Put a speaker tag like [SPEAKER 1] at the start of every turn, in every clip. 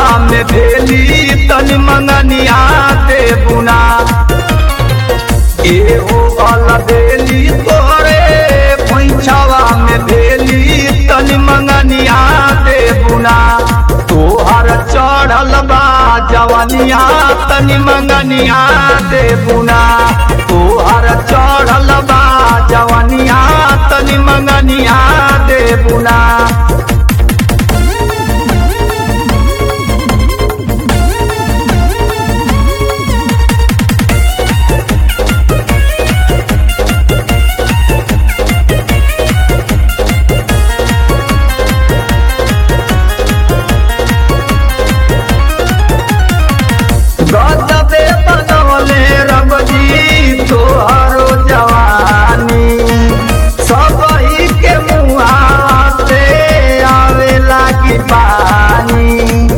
[SPEAKER 1] में भेली तन मंगनिया दे बुना एहो अल बेली तोरे पैछावा में भेली तन मंगनिया दे बुना तोहर चढ़ल बा जवनिया तनि मंगनिया दे बुना तोहर चढ़ल बा जवनिया तनि मंगनिया दे बुना गजबे बनवले रबजी तोहरो जवानी सबही के मुहा से आवे लागी पानी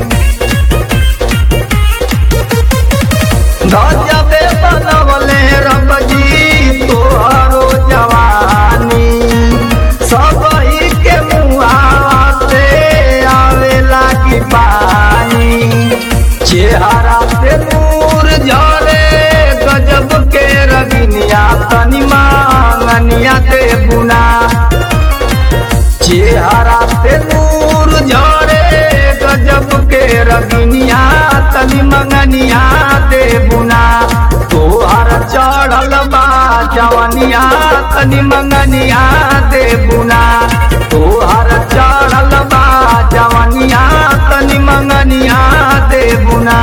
[SPEAKER 1] गजबे बनवले रबजी तोहरो जवानी सबही के मुहा से आवे लागी पानी चेहरा से नूर झरे गजब के रगनिया तनी मांगनिया दे बुना चेहरा से नूर झरे गजब के रगनिया तनी मंगनिया दे बुना तोहर चढ़ल बा जवनिया तनी मंगनिया दे बुना तोहर चढ़ल बा जवनिया तनी मंगनिया दे बुना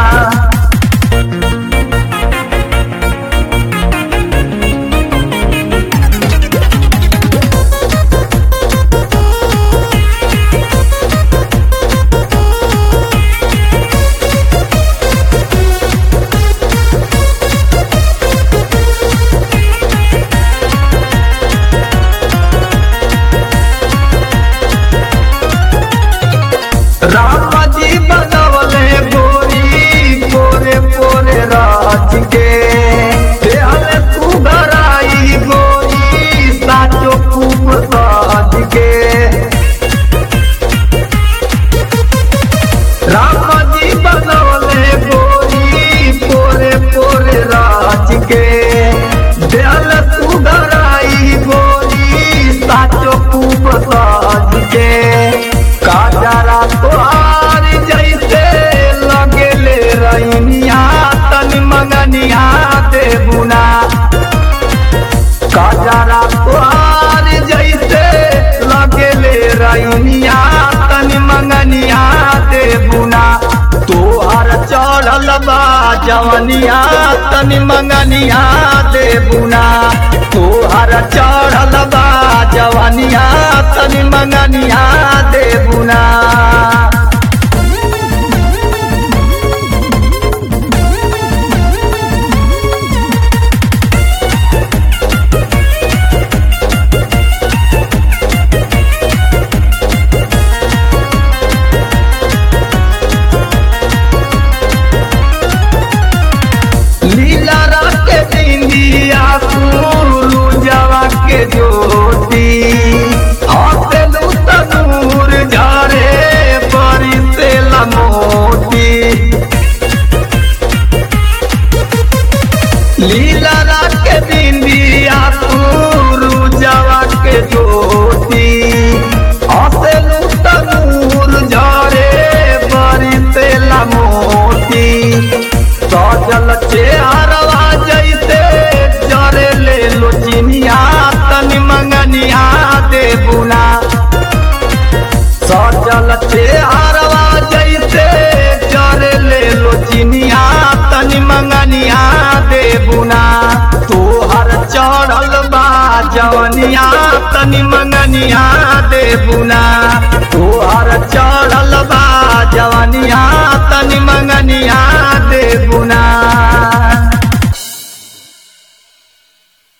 [SPEAKER 1] राम जी बनवले गोरी पोरे पोरे राज के देहल तू घराई गोरी साचो खूब साज के राम जी बनवले गोरी पोरे पोरे राज के देहल तू घराई गोरी साचो खूब साज के काजरा तोहार जैसे लगेले रैनिया तन मंगनिया दे बुना काजरा तोहार जैसे लगेले रैनिया तन मंगनिया दे बुना तोहर चढ़ल बा जवनिया तन मंगनिया दे बुना तोहर चढ़ल बा जवनिया तन मंगनिया दे बुना लीला रात इंदिया कुलू जवा के ज्योति हसेलू तनूर झारे बड़ी से लमोती लीला रात इंदिया कुलू जवा के ज्योति हसेलू तनूर झारे बड़ी से लमोती सजल चेहरवा जैसे जरे ले लो चिनिया तनी मंगनिया दे बुना सजल चेहरवा जैसे जरे ले लो चिनिया तनी मंगनिया दे बुना तोहर चढ़ल बा जवनिया तनी मंगनिया दे बुना तोहर चढ़ल बा जवनिया